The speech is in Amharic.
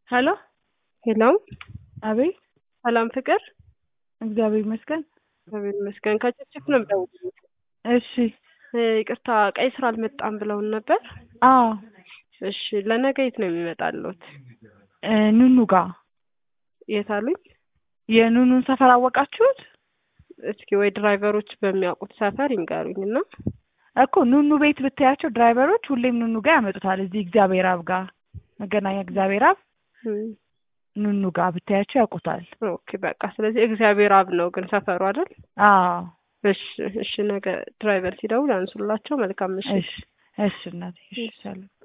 ሄሎ ሄሎ አቤት ሰላም ፍቅር እግዚአብሔር ይመስገን እግዚአብሔር ይመስገን ከጭፍጭፍ ነው የምደውልልሽ እሺ እ ይቅርታ ቀይ ስራ አልመጣም ብለውን ነበር አዎ እሺ ለነገ የት ነው የሚመጣልዎት እ ኑኑ ጋ የት አሉኝ የኑኑን ሰፈር አወቃችሁት እስኪ ወይ ድራይቨሮች በሚያውቁት ሰፈር ይንገሩኝ እና እኮ ኑኑ ቤት ብታያቸው ድራይቨሮች ሁሌም ኑኑ ጋር ያመጡታል እዚህ እግዚአብሔር አብ ጋር መገናኛ እግዚአብሔር አብ እም፣ ኑኑ ጋር ብታያቸው ያውቁታል ኦኬ በቃ ስለዚህ እግዚአብሔር አብ ነው ግን ሰፈሩ አይደል አዎ እሺ እሺ ነገ ድራይቨር ሲደውል አንሱላቸው መልካም ምሽት እሺ እሺ እናቴ እሺ ሰላም